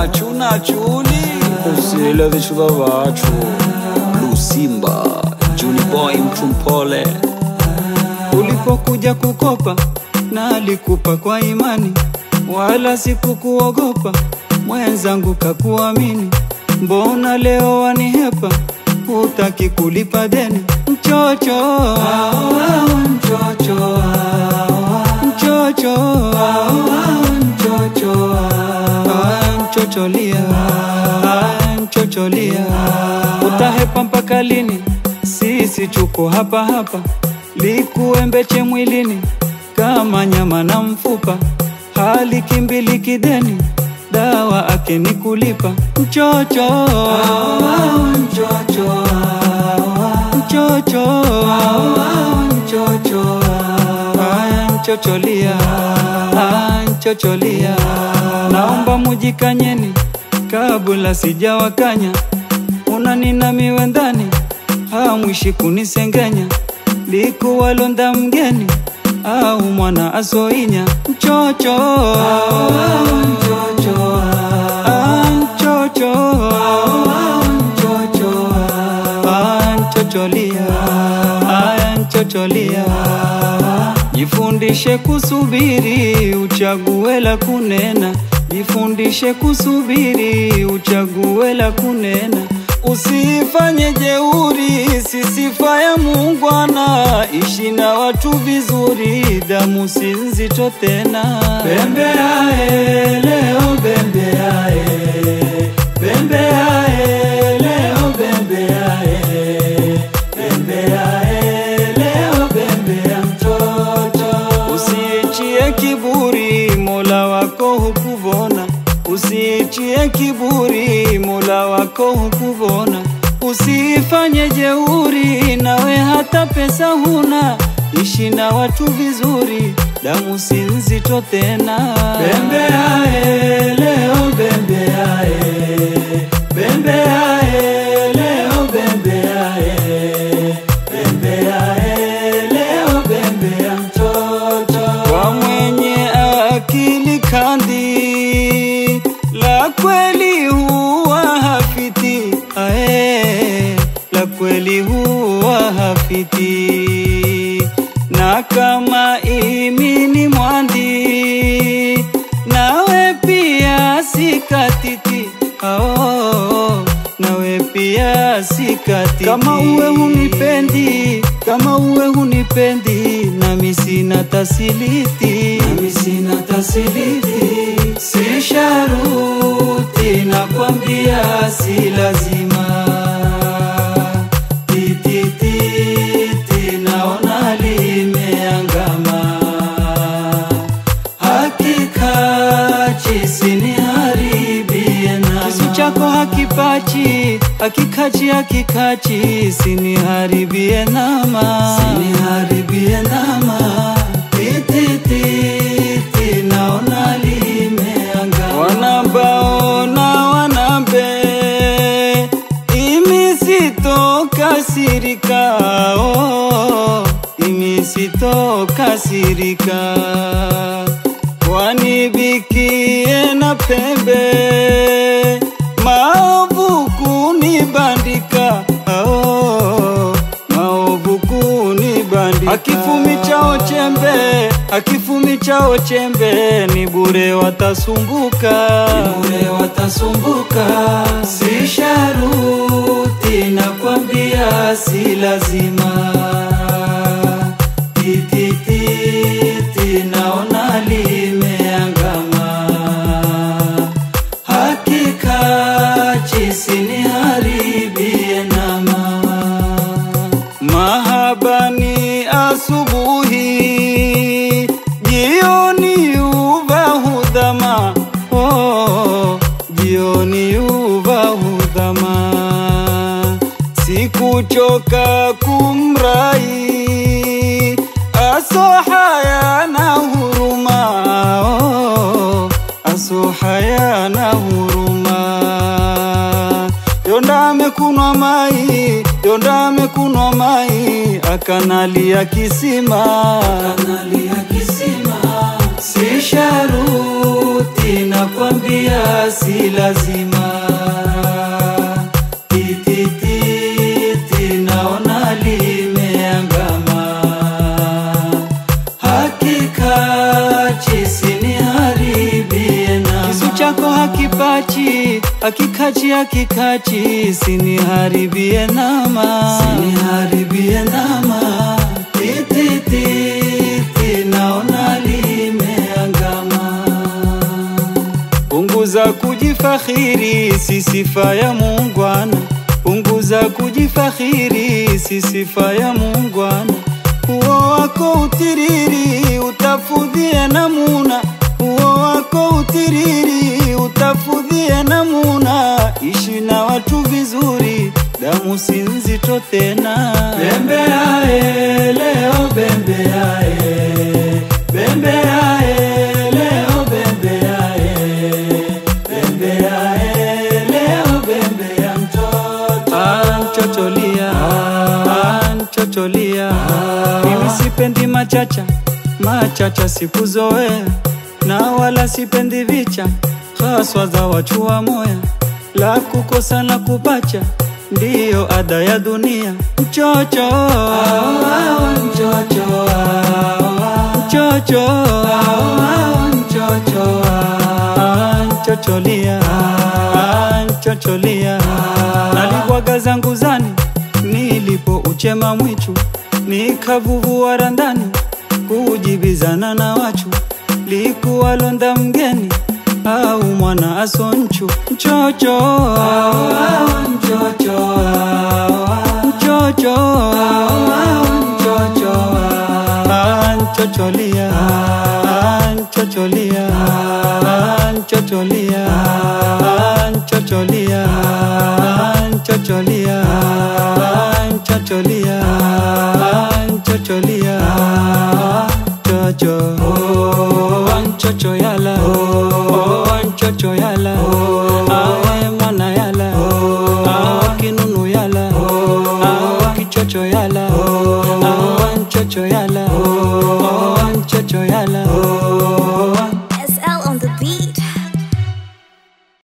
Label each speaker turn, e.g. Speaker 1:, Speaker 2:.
Speaker 1: chuna chuni usile vichuva vachu lusimba juni boy mtu mpole
Speaker 2: ulipokuja kukopa na alikupa kwa imani, wala sikukuogopa mwenzangu, kakuamini. Mbona leo wanihepa, hutaki kulipa deni? Mchocho mchocho mchocho mchocho mchocholia mchocholia, utahepa mpaka lini? Sisi tuko hapa hapa, likuembeche mwilini kama nyama na mfupa, hali kimbili kideni, dawa ake ni kulipa. Mchocho mchocho mchocho mchocho Aya, mchocholia Aya, mchocholia, naomba mujikanyeni kabla sijawakanya, unaninamiwe ndani hamwishi kunisengenya, likuwalonda mgeni au mwana asoinya mchocho mchocho Ah, mchocho mchocho Ah, mchocholia Ah, mchocholia jifundishe kusubiri uchague la kunena jifundishe kusubiri uchague la kunena Usifanye jeuri, si sifa ya muungwana. Ishi na watu vizuri, damu si nzito tena. Bembeae leo, bembeae, bembeae leo, bembeae, bembeae leo, bembea mtoto. Usiichie kiburi, Mola wako hukuvona Usiichie kiburi, Mola wako hukuvona. Usifanye jeuri, nawe hata pesa huna. Ishi na watu vizuri, damu si nzito tena. Bembeae leo, bembeae, bembeae leo, bembeae, bembeae leo, bembea mtoto. Kwa mwenye akili kandi la kweli huwa hafiti ae, la kweli huwa hafiti, na kama imi ni mwandi, nawe pia sikatiti ao, nawe pia sikatiti. Kama uwe hunipendi, kama uwe hunipendi, nami sina tasiliti, nami sina tasiliti, si sharuti, nakwambia si lazima. Titititi, naona limeangama, hakika chisiniharibie nama. Kisu chako hakipachi, hakikachi, hakikachi, siniharibie nama, siniharibie nama. Titititi, naona limeangama, wanabaona wanambe imi sitokasirika, oh, imi sitokasirika, kwani bikie na pembe maovu kunibandika, oh, maovu kunibandika. Akifumi chao chembe, akifumi chao chembe, ni bure watasumbuka, ni bure watasumbuka. Si sharuti, nakwambia si lazima. Titititi, naona limeangama, hakika chisiniharibie nama mahabani asubuhi, jioni uva hudhama, oh, jioni uva hudhama, sikuchoka kumrai asohaya na huruma, oh, asohaya na huruma Yonda amekunwa mai, Yonda amekunwa mai, akanalia kisima, akanalia kisima. Si sharuti nakwambia si si lazima titititi naona limeangama hakika chisiniharibie na kisu chako hakipachi hakikachi hakikachi siniharibie nama siniharibie nama titititi naona limeangama punguza kujifakhiri si sifa ya muungwana punguza kujifakhiri si sifa ya muungwana uo wako utiriri utafudhie namuna uo wako utiriri utafudhie namuna ishi na watu vizuri damu si nzito tena bembeae leo bembeae bembeae leo bembeae bembeae leo bembea mtoto anchocholia anchocholia mimi sipendi machacha machacha sikuzoea na wala sipendi vicha haswa za wachua moya la kukosa na kupacha ndiyo ada ya dunia mchocho mchocho mchocho mchocho nchocholia nchocholia naligwaga zangu zani nilipo uchema mwichu nikavuvua randani kujibizana na wachu likuwa londa mgeni au mwana asonchu mchocho mchocho mchocho mchocho nchocholia nchocholia nchocholia nchocholia nchocholia nchocholia nchocholia chocho nchocho yala nchocho yala awe mwana yala awe kinunu yala awe kichocho yala awe nchocho yala